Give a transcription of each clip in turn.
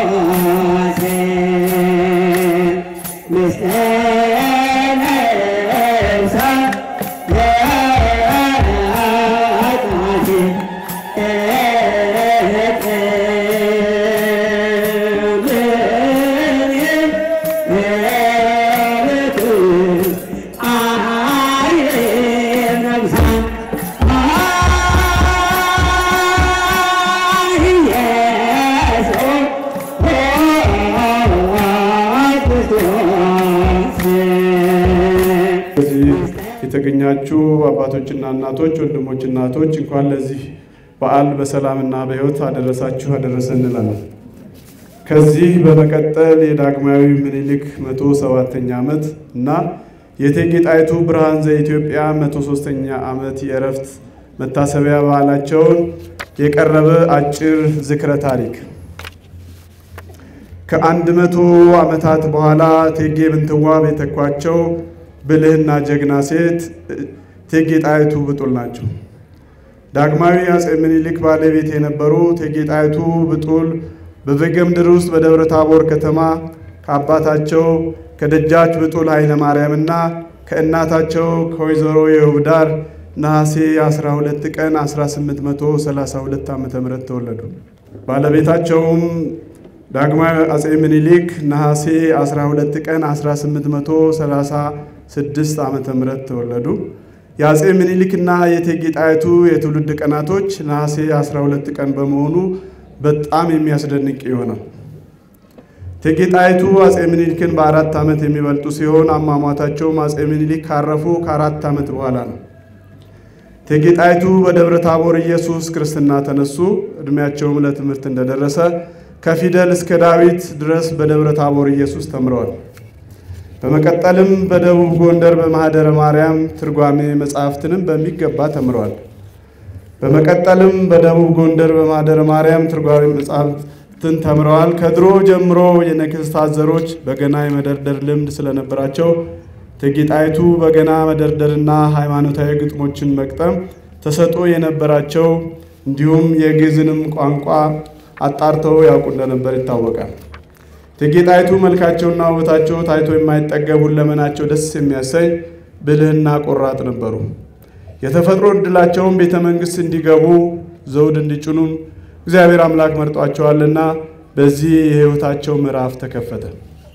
እዚህ የተገኛችሁ አባቶችና እናቶች፣ ወንድሞች፣ እናቶች እንኳን ለዚህ በዓል በሰላምና በሕይወት አደረሳችሁ አደረሰ እንላለን። ከዚህ በመቀጠል የዳግማዊ ምኒልክ መቶ ሰባተኛ ዓመት እና የእቴጌ ጣይቱ ብርሃን ዘኢትዮጵያ መቶ ሶስተኛ ዓመት የእረፍት መታሰቢያ በዓላቸውን የቀረበ አጭር ዝክረ ታሪክ ከአንድ መቶ ዓመታት በኋላ እቴጌ ምንትዋብ የተኳቸው ብልህና ጀግና ሴት እቴጌ ጣይቱ ብጡል ናቸው። ዳግማዊ አፄ ምኒልክ ባለቤት የነበሩ እቴጌ ጣይቱ ብጡል በበጌምድር ውስጥ በደብረ ታቦር ከተማ ከአባታቸው ከደጃች ብጡል ኃይለ ማርያምና ከእናታቸው ከወይዘሮ የውብዳር ነሐሴ 12 ቀን 1832 ዓ ም ተወለዱ። ባለቤታቸውም ዳግማዊ አፄ ምኒልክ ነሐሴ 12 ቀን 1836 ዓ ም ተወለዱ። የአፄ ምኒልክና የእቴጌ ጣይቱ የትውልድ ቀናቶች ነሐሴ 12 ቀን በመሆኑ በጣም የሚያስደንቅ ይሆናል። እቴጌ ጣይቱ አፄ ምኒልክን በአራት ዓመት የሚበልጡ ሲሆን አሟሟታቸውም አፄ ምኒልክ ካረፉ ከአራት ዓመት በኋላ ነው። እቴጌ ጣይቱ በደብረ ታቦር ኢየሱስ ክርስትና ተነሱ። ዕድሜያቸውም ለትምህርት እንደደረሰ ከፊደል እስከ ዳዊት ድረስ በደብረ ታቦር ኢየሱስ ተምረዋል። በመቀጠልም በደቡብ ጎንደር በማኅደረ ማርያም ትርጓሜ መጻሕፍትንም በሚገባ ተምረዋል። በመቀጠልም በደቡብ ጎንደር በማኅደረ ማርያም ትርጓሜ መጻሕፍትን ተምረዋል። ከድሮ ጀምሮ የነገሥታት ዘሮች በገና የመደርደር ልምድ ስለነበራቸው እቴጌ ጣይቱ በገና መደርደርና ሃይማኖታዊ ግጥሞችን መቅጠም ተሰጥኦ የነበራቸው እንዲሁም የግዕዝንም ቋንቋ አጣርተው ያውቁ እንደነበር ይታወቃል። እቴጌ ጣይቱ መልካቸውና ውበታቸው ታይቶ የማይጠገብ ሁለመናቸው ደስ የሚያሰኝ ብልህና ቆራጥ ነበሩ። የተፈጥሮ ዕድላቸውን ቤተ መንግሥት እንዲገቡ ዘውድ እንዲጭኑም እግዚአብሔር አምላክ መርጧቸዋልና በዚህ የሕይወታቸው ምዕራፍ ተከፈተ።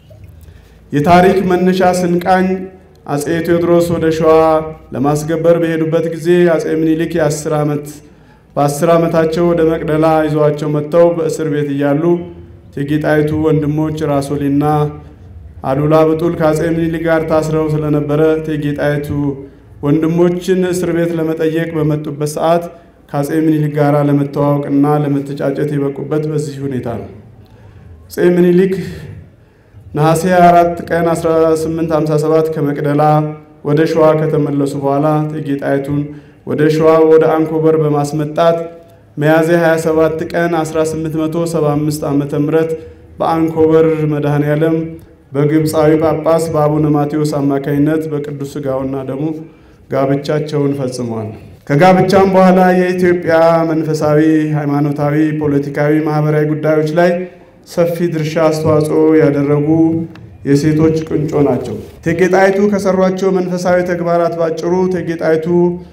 የታሪክ መነሻ ስንቃኝ አፄ ቴዎድሮስ ወደ ሸዋ ለማስገበር በሄዱበት ጊዜ አፄ ምኒልክ የአስር ዓመት በአስር ዓመታቸው ወደ መቅደላ ይዘዋቸው መጥተው በእስር ቤት እያሉ እቴጌ ጣይቱ ወንድሞች ራሶሊና አሉላ ብጡል ከአፄ ምኒልክ ጋር ታስረው ስለነበረ እቴጌ ጣይቱ ወንድሞችን እስር ቤት ለመጠየቅ በመጡበት ሰዓት ከአፄ ምኒልክ ጋር ለመተዋወቅና ለመተጫጨት የበቁበት በዚህ ሁኔታ ነው። አፄ ምኒልክ ነሐሴ 4 ቀን 1857 ከመቅደላ ወደ ሸዋ ከተመለሱ በኋላ እቴጌ ጣይቱን ወደ ሸዋ ወደ አንኮበር በማስመጣት ሚያዝያ 27 ቀን 1875 ዓ ም በአንኮበር መድኃኔ ዓለም በግብፃዊ ጳጳስ በአቡነ ማቴዎስ አማካኝነት በቅዱስ ሥጋውና ደሙ ጋብቻቸውን ፈጽመዋል። ከጋብቻም በኋላ የኢትዮጵያ መንፈሳዊ፣ ሃይማኖታዊ፣ ፖለቲካዊ፣ ማህበራዊ ጉዳዮች ላይ ሰፊ ድርሻ አስተዋጽኦ ያደረጉ የሴቶች ቁንጮ ናቸው። እቴጌ ጣይቱ ከሰሯቸው መንፈሳዊ ተግባራት ባጭሩ እቴጌ ጣይቱ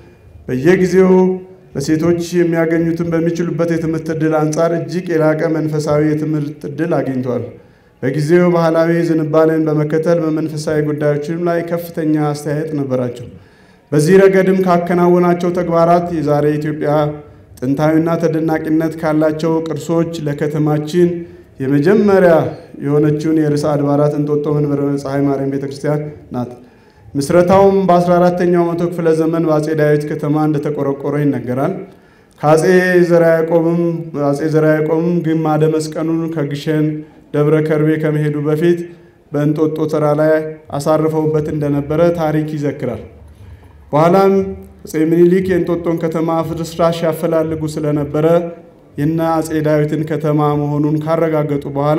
በየጊዜው ለሴቶች የሚያገኙትን በሚችሉበት የትምህርት ዕድል አንጻር እጅግ የላቀ መንፈሳዊ የትምህርት ዕድል አግኝተዋል። በጊዜው ባህላዊ ዝንባሌን በመከተል በመንፈሳዊ ጉዳዮችም ላይ ከፍተኛ አስተያየት ነበራቸው። በዚህ ረገድም ካከናወናቸው ተግባራት የዛሬ ኢትዮጵያ ጥንታዊና ተደናቂነት ካላቸው ቅርሶች ለከተማችን የመጀመሪያ የሆነችውን የርዕሰ አድባራት እንጦጦ መንበረ ፀሐይ ማርያም ቤተ ክርስቲያን ናት። ምስረታውም በ14ተኛው መቶ ክፍለ ዘመን በአፄ ዳዊት ከተማ እንደተቆረቆረ ይነገራል። ከአፄ ዘርዓ ያዕቆብም አፄ ዘርዓ ያዕቆብም ግማደ መስቀሉን ከግሸን ደብረ ከርቤ ከመሄዱ በፊት በእንጦጦ ተራ ላይ አሳርፈውበት እንደነበረ ታሪክ ይዘክራል። በኋላም አፄ ምኒልክ የእንጦጦን ከተማ ፍርስራሽ ያፈላልጉ ስለነበረ የነ አፄ ዳዊትን ከተማ መሆኑን ካረጋገጡ በኋላ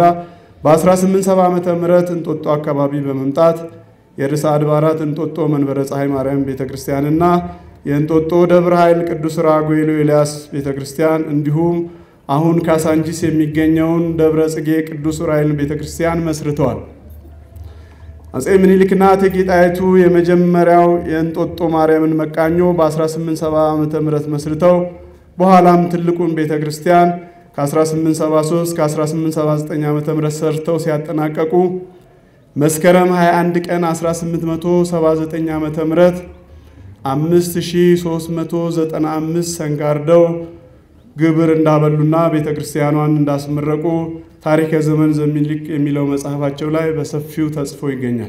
በ1870 ዓመተ ምህረት እንጦጦ አካባቢ በመምጣት የርዕሰ አድባራት እንጦጦ መንበረ ፀሐይ ማርያም ቤተ ክርስቲያንና የእንጦጦ ደብረ ኃይል ቅዱስ ራጉኤል ኤልያስ ቤተ ክርስቲያን እንዲሁም አሁን ካሳንቺስ የሚገኘውን ደብረ ጽጌ ቅዱስ ዑራኤል ቤተ ክርስቲያን መስርተዋል። አፄ ምኒልክና እቴጌ ጣይቱ የመጀመሪያው የእንጦጦ ማርያምን መቃኞ በ1870 ዓ ም መስርተው በኋላም ትልቁን ቤተ ክርስቲያን ከ1873 ከ1879 ዓ ም ሰርተው ሲያጠናቀቁ መስከረም 21 ቀን 1879 ዓ ም 5395 ሰንጋርደው ግብር እንዳበሉና ቤተ ክርስቲያኗን እንዳስመረቁ ታሪከ ዘመን ዘሚልክ የሚለው መጽሐፋቸው ላይ በሰፊው ተጽፎ ይገኛል።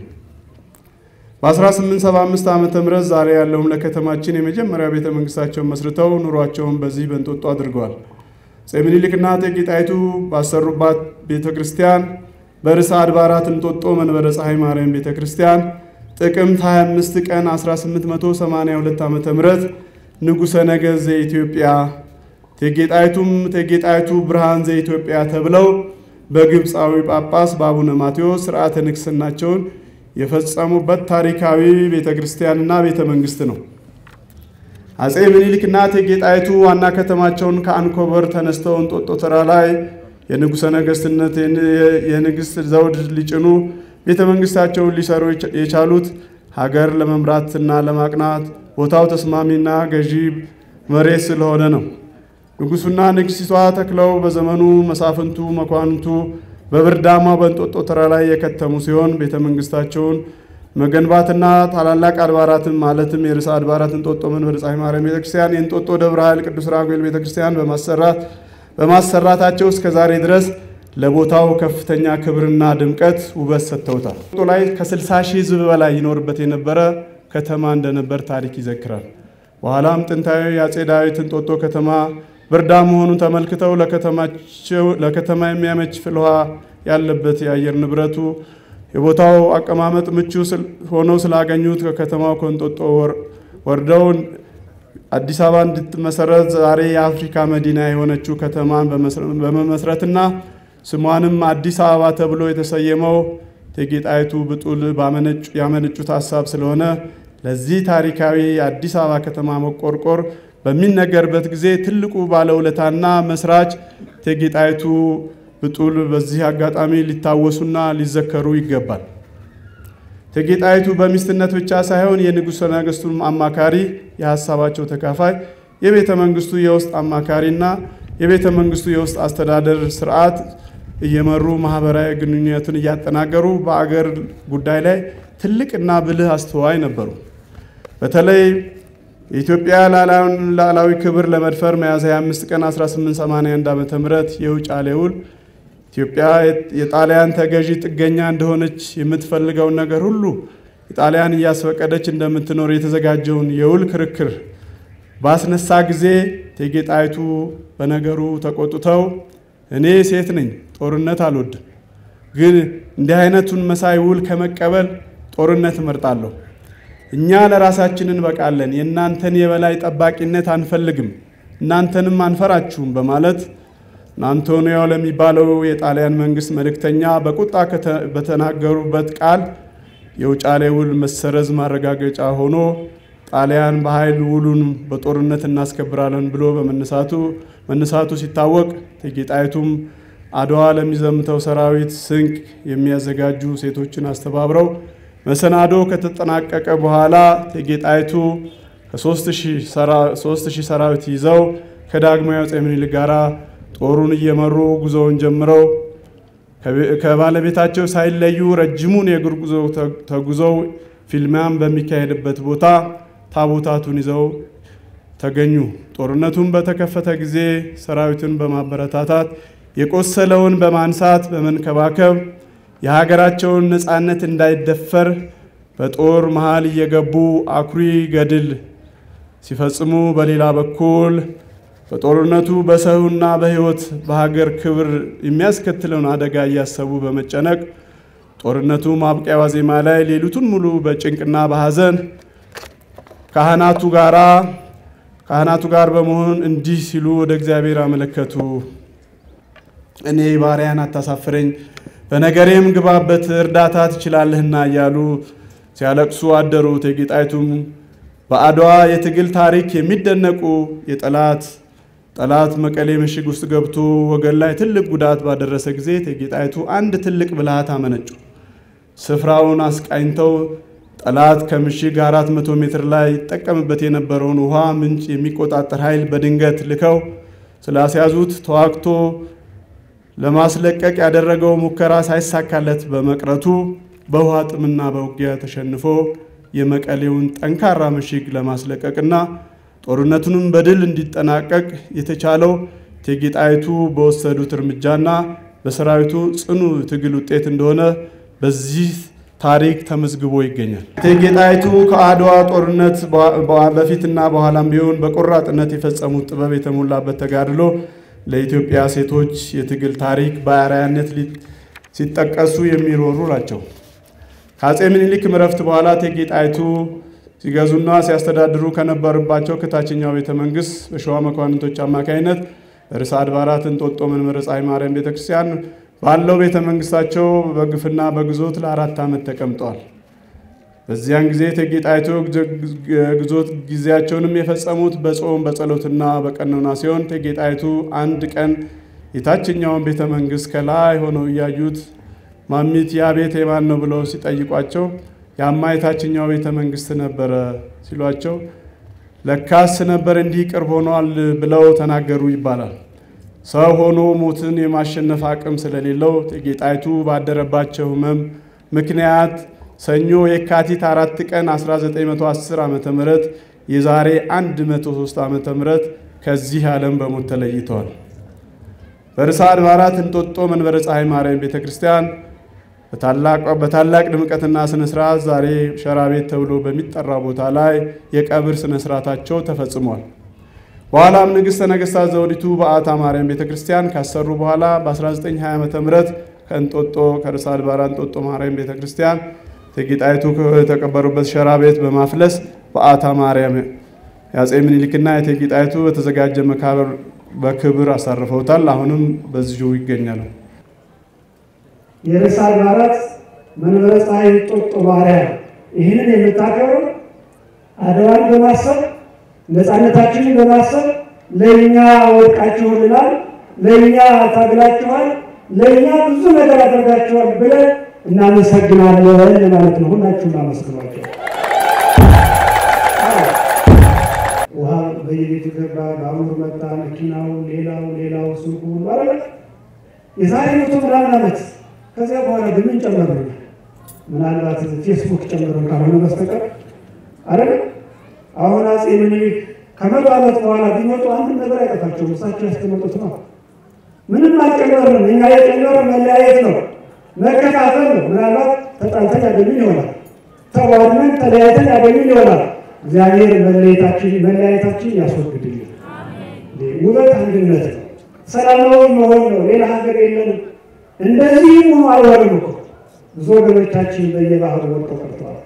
በ1875 ዓ ም ዛሬ ያለውም ለከተማችን የመጀመሪያ ቤተ መንግስታቸውን መስርተው ኑሯቸውን በዚህ በእንጦጦ አድርገዋል። አፄ ምኒልክና እቴጌ ጣይቱ ባሰሩባት ቤተ ክርስቲያን በርዕሰ አድባራት እንጦጦ መንበረ ፀሐይ ማርያም ቤተ ክርስቲያን ጥቅምት 25 ቀን 1882 ዓ ም ንጉሠ ነገሥት ዘኢትዮጵያ እቴጌ ጣይቱም እቴጌ ጣይቱ ብርሃን ዘኢትዮጵያ ተብለው በግብፃዊ ጳጳስ በአቡነ ማቴዎስ ስርዓተ ንግሥናቸውን የፈጸሙበት ታሪካዊ ቤተ ክርስቲያንና ቤተ መንግስት ነው። አፄ ምኒልክና እቴጌ ጣይቱ ዋና ከተማቸውን ከአንኮበር ተነስተው እንጦጦ ተራ ላይ የንጉሠ ነገሥትነት የንግሥት ዘውድ ሊጭኑ ቤተ መንግስታቸውን ሊሰሩ የቻሉት ሀገር ለመምራትና ለማቅናት ቦታው ተስማሚና ገዢ መሬት ስለሆነ ነው። ንጉሱና ንግሥቷ ተክለው በዘመኑ መሳፍንቱ መኳንንቱ በብርዳማ በእንጦጦ ተራ ላይ የከተሙ ሲሆን ቤተ መንግስታቸውን መገንባትና ታላላቅ አድባራትን ማለትም የርዕሰ አድባራት እንጦጦ መንበረ ፀሐይ ማርያም ቤተክርስቲያን፣ የእንጦጦ ደብረ ኃይል ቅዱስ ራጉኤል ቤተክርስቲያን በማሰራት በማሰራታቸው እስከ ዛሬ ድረስ ለቦታው ከፍተኛ ክብርና ድምቀት ውበት ሰጥተውታል። እንጦጦ ላይ ከ60 ሺህ ሕዝብ በላይ ይኖርበት የነበረ ከተማ እንደነበር ታሪክ ይዘክራል። በኋላም ጥንታዊ የአፄ ዳዊት እንጦጦ ከተማ ብርዳ መሆኑን ተመልክተው ለከተማ የሚያመች ፍልውሃ ያለበት የአየር ንብረቱ የቦታው አቀማመጥ ምቹ ሆነው ስላገኙት ከከተማው ከእንጦጦ ወርደው አዲስ አበባ እንድትመሰረት ዛሬ የአፍሪካ መዲና የሆነችው ከተማን በመመስረትና ስሟንም አዲስ አበባ ተብሎ የተሰየመው እቴጌ ጣይቱ ብጡል ያመነጩት ሀሳብ ስለሆነ ለዚህ ታሪካዊ የአዲስ አበባ ከተማ መቆርቆር በሚነገርበት ጊዜ ትልቁ ባለውለታና መስራች እቴጌ ጣይቱ ብጡል በዚህ አጋጣሚ ሊታወሱና ሊዘከሩ ይገባል። እቴጌ ጣይቱ በሚስትነት ብቻ ሳይሆን የንጉሠ ነገሥቱም አማካሪ፣ የሀሳባቸው ተካፋይ፣ የቤተ መንግስቱ የውስጥ አማካሪና የቤተ መንግስቱ የውስጥ አስተዳደር ስርዓት እየመሩ ማህበራዊ ግንኙነትን እያጠናገሩ በአገር ጉዳይ ላይ ትልቅና ብልህ አስተዋይ ነበሩ። በተለይ የኢትዮጵያ ሉዓላዊ ክብር ለመድፈር ሚያዝያ 25 ቀን 1881 ዓ.ም የውጫሌ ውል ኢትዮጵያ የጣሊያን ተገዢ ጥገኛ እንደሆነች የምትፈልገውን ነገር ሁሉ የጣሊያን እያስፈቀደች እንደምትኖር የተዘጋጀውን የውል ክርክር ባስነሳ ጊዜ እቴጌ ጣይቱ በነገሩ ተቆጥተው እኔ ሴት ነኝ፣ ጦርነት አልወድም፣ ግን እንዲህ አይነቱን መሳይ ውል ከመቀበል ጦርነት እመርጣለሁ። እኛ ለራሳችን እንበቃለን፣ የእናንተን የበላይ ጠባቂነት አንፈልግም፣ እናንተንም አንፈራችሁም በማለት አንቶኒዮ ለሚባለው የጣሊያን መንግስት መልእክተኛ በቁጣ በተናገሩበት ቃል የውጫሌ ውል መሰረዝ ማረጋገጫ ሆኖ ጣሊያን በኃይል ውሉን በጦርነት እናስከብራለን ብሎ በመነሳቱ መነሳቱ ሲታወቅ እቴጌ ጣይቱም አድዋ ለሚዘምተው ሰራዊት ስንቅ የሚያዘጋጁ ሴቶችን አስተባብረው መሰናዶ ከተጠናቀቀ በኋላ እቴጌ ጣይቱ ከሦስት ሺህ ሰራዊት ይዘው ከዳግማዊ አፄ ምኒልክ ጋር ጦሩን እየመሩ ጉዞውን ጀምረው ከባለቤታቸው ሳይለዩ ረጅሙን የእግር ጉዞ ተጉዘው ፊልሚያም በሚካሄድበት ቦታ ታቦታቱን ይዘው ተገኙ። ጦርነቱን በተከፈተ ጊዜ ሰራዊቱን በማበረታታት የቆሰለውን በማንሳት በመንከባከብ የሀገራቸውን ነፃነት እንዳይደፈር በጦር መሃል እየገቡ አኩሪ ገድል ሲፈጽሙ፣ በሌላ በኩል በጦርነቱ በሰውና በሕይወት በሀገር ክብር የሚያስከትለውን አደጋ እያሰቡ በመጨነቅ ጦርነቱ ማብቂያ ዋዜማ ላይ ሌሊቱን ሙሉ በጭንቅና በሐዘን ካህናቱ ጋራ ካህናቱ ጋር በመሆን እንዲህ ሲሉ ወደ እግዚአብሔር አመለከቱ። እኔ ባሪያን አታሳፍረኝ፣ በነገሬም ግባበት፣ እርዳታ ትችላለህና እያሉ ሲያለቅሱ አደሩ። እቴጌ ጣይቱም በአድዋ የትግል ታሪክ የሚደነቁ የጠላት ጠላት መቀሌ ምሽግ ውስጥ ገብቶ ወገን ላይ ትልቅ ጉዳት ባደረሰ ጊዜ እቴጌ ጣይቱ አንድ ትልቅ ብልሃት አመነጩ። ስፍራውን አስቃኝተው ጠላት ከምሽግ 400 ሜትር ላይ ይጠቀምበት የነበረውን ውሃ ምንጭ የሚቆጣጠር ኃይል በድንገት ልከው ስላስያዙት ተዋግቶ ለማስለቀቅ ያደረገው ሙከራ ሳይሳካለት በመቅረቱ በውሃ ጥምና በውጊያ ተሸንፎ የመቀሌውን ጠንካራ ምሽግ ለማስለቀቅና ጦርነቱንም በድል እንዲጠናቀቅ የተቻለው እቴጌ ጣይቱ በወሰዱት እርምጃና በሰራዊቱ ጽኑ ትግል ውጤት እንደሆነ በዚህ ታሪክ ተመዝግቦ ይገኛል። እቴጌ ጣይቱ ከአድዋ ጦርነት በፊትና በኋላም ቢሆን በቆራጥነት የፈጸሙት ጥበብ የተሞላበት ተጋድሎ ለኢትዮጵያ ሴቶች የትግል ታሪክ በአርአያነት ሲጠቀሱ የሚኖሩ ናቸው። ከአፄ ምኒልክ ዕረፍት በኋላ እቴጌ ጣይቱ ሲገዙና ሲያስተዳድሩ ከነበሩባቸው ከታችኛው ቤተ መንግስት በሸዋ መኳንንቶች አማካኝነት ርዕሰ አድባራት እንጦጦ መንበረ ፀሐይ ማርያም ቤተ ክርስቲያን ባለው ቤተ መንግስታቸው በግፍና በግዞት ለአራት ዓመት ተቀምጠዋል። በዚያን ጊዜ እቴጌ ጣይቱ ግዞት ጊዜያቸውንም የፈጸሙት በጾም በጸሎትና በቀኖና ሲሆን እቴጌ ጣይቱ አንድ ቀን የታችኛውን ቤተ መንግስት ከላይ ሆነው እያዩት ማሚት ያ ቤት የማን ነው ብለው ሲጠይቋቸው ያማ የታችኛው ቤተ መንግስት ነበረ ሲሏቸው ለካስ ነበር እንዲህ ቅርብ ሆኗል ብለው ተናገሩ ይባላል። ሰው ሆኖ ሞትን የማሸነፍ አቅም ስለሌለው እቴጌ ጣይቱ ባደረባቸው ሕመም ምክንያት ሰኞ የካቲት አራት ቀን 1910 ዓ ም የዛሬ 103 ዓ ም ከዚህ ዓለም በሞት ተለይተዋል። በርዕሰ አድባራት እንጦጦ መንበረ ፀሐይ ማርያም ቤተ ክርስቲያን በታላቅ ድምቀትና ስነ ስርዓት ዛሬ ሸራ ቤት ተብሎ በሚጠራ ቦታ ላይ የቀብር ስነ ስርዓታቸው ተፈጽሟል። በኋላም ንግሥተ ነገሥታት ዘውዲቱ በዓታ ማርያም ቤተ ክርስቲያን ካሰሩ በኋላ በ1920 ዓ ም ከእንጦጦ ከርዕሰ አድባራት እንጦጦ ማርያም ቤተ ክርስቲያን እቴጌ ጣይቱ የተቀበሩበት ሸራ ቤት በማፍለስ በዓታ ማርያም የአፄ ምኒልክና የእቴጌ ጣይቱ በተዘጋጀ መቃብር በክብር አሳርፈውታል። አሁንም በዚሁ ይገኛሉ። የርዕሰ አድባራት መንበረ ፀሐይ እንጦጦ ማርያም ይህንን የምታከብረው አድዋን በማሰብ ነፃነታችንን በማሰብ ለእኛ ወድቃችሁልናል፣ ለእኛ ታግላችኋል፣ ለእኛ ብዙ ነገር አድርጋችኋል ብለን እናመሰግናለን ለማለት ነው። ሁላችሁም አመስግኗቸው። ውሃ በየቤቱ ገባ፣ ባቡር መጣ፣ መኪናው፣ ሌላው ሌላው ሱቁ ሁሉ አለ። የዛሬ መቶ ምናምን ዓመት ከዚያ በኋላ ግን ምን ጨመሩ? ምናልባት ፌስቡክ ጨምሮ ካልሆነ በስተቀር አይደለ። አሁን አፄ ምኒልክ ከመቶ ዓመት በኋላ ቢመጡ አንድ ነገር አይጠፋቸውም። እሳቸው ያስቀመጡት ነው። ምንም አልጨመርንም። እኛ የጨመረ መለያየት ነው፣ መከፋፈል ነው። ምናልባት ተጣልተን ያገኙን ይሆናል፣ ተዋድመን ተለያይተን ያገኙን ይሆናል። እግዚአብሔር መለየታችን መለያየታችን ያስወግድልን። ውበት አንድነት ነው፣ ሰላማዊ መሆን ነው። ሌላ ሀገር የለንም። እንደዚህ ሆኖ አልወርም እኮ ብዙ ወገኖቻችን በየባህሩ ወድቀው ቀርተዋል።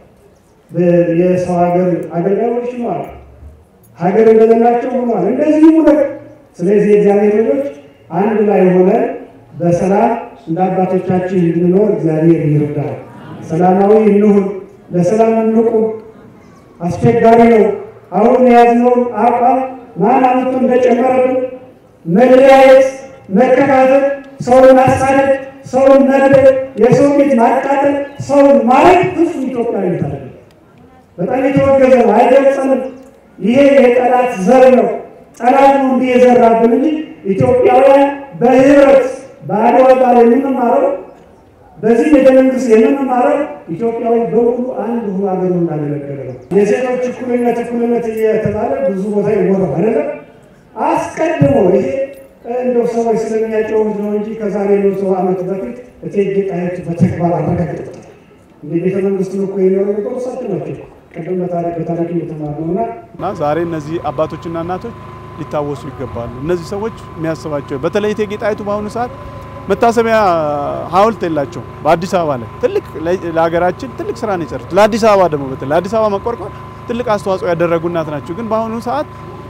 የሰው ሀገር አገልጋዮች ሆነዋል። ሀገር እንደሌላቸው ሆነዋል። እንደዚህ ሆነ። ስለዚህ የእግዚአብሔር ልጆች አንድ ላይ ሆነ በሰላም እንደ አባቶቻችን እንድንኖር እግዚአብሔር ይርዳል። ሰላማዊ እንሁን፣ ለሰላም እንቁ። አስቸጋሪ ነው። አሁን የያዝነውን አቋም ማን አመቶ እንደጨመረብን መለያየት፣ መከፋፈል ሰውን ማሳደድ፣ ሰውን መግደል፣ የሰው ቤት ማቃጠል፣ ሰውን ማለት ፍጹም ኢትዮጵያዊነት አለ። በጣም የተወገዘ ነው፣ አይገልጸንም። ይሄ የጠላት ዘር ነው። ጠላት ነው እንዲህ የዘራብን እንጂ ኢትዮጵያውያን በህብረት በአድዋ ቃል የምንማረው በዚህ ቤተ መንግስት የምንማረው ኢትዮጵያዊ በሙሉ አንድ ሁ ሀገሩ እንዳገለገለ ነው። የሴቶች እኩልነት እኩልነት እየተባለ ብዙ ቦታ ይወራል አይደለም። አስቀድሞ ይሄ እንደው ሰዎች ስለሚያጨውት ነው እንጂ ከዛሬ መቶ ዓመት በፊት እቴጌ ጣይቱ በተግባር አረጋግጠዋል። እንደ ቤተ መንግስት እኮ የሚኖሩ ነበሩ እሳቸው ናቸው። ቅድም በታሪክ በታሪክ እየተማርነው እና እና ዛሬ እነዚህ አባቶችና እናቶች ሊታወሱ ይገባሉ። እነዚህ ሰዎች የሚያስባቸው በተለይ እቴጌ ጣይቱ በአሁኑ ሰዓት መታሰቢያ ሐውልት የላቸው በአዲስ አበባ ላይ ትልቅ ለሀገራችን ትልቅ ስራ ነው የሰሩት። ለአዲስ አበባ ደግሞ በተለይ ለአዲስ አበባ መቆርቆር ትልቅ አስተዋጽኦ ያደረጉ እናት ናቸው። ግን በአሁኑ ሰዓት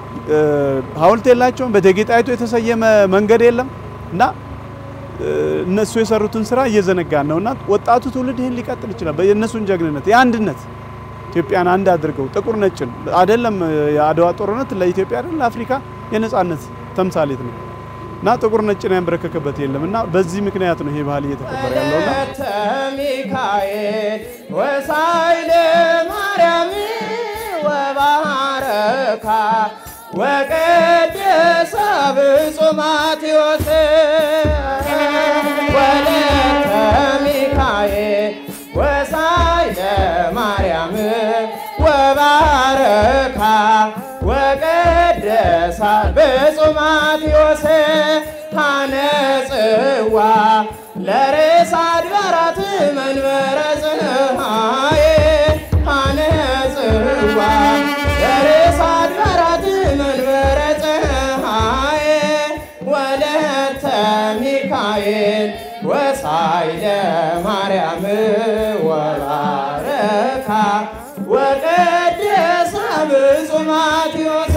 ሐውልት የላቸውም። በእቴጌ ጣይቱ የተሰየመ መንገድ የለም እና እነሱ የሰሩትን ስራ እየዘነጋን ነው እና ወጣቱ ትውልድ ይህን ሊቀጥል ይችላል። የእነሱን ጀግንነት የአንድነት ኢትዮጵያን አንድ አድርገው ጥቁር ነጭን አይደለም የአድዋ ጦርነት ለኢትዮጵያ አይደለም ለአፍሪካ የነጻነት ተምሳሌት ነው እና ጥቁር ነጭን ያንበረከከበት የለም እና በዚህ ምክንያት ነው ይሄ ባህል እየተከበረ ያለውና ወለተ ሚካኤል ወሳይለ ማርያም ወባረካ ወቀደሰ ብፁዕ ማቴዎስ ወለተ ሚካኤል ወሳይለ ማርያም ወባረካ ወቀደሳ ብፁዕ ማቴዎስ ሐነጽዋ ለርዕሰ አድባራት መንበረ ፀሐይ ሐነጽዋ ለርዕሰ አድባራት መንበረ ፀሐይ ወለተ ሚካኤል ወሳይለ ማርያም ወባረካ ወቀደሳ ብፁዕ ማቴዎስ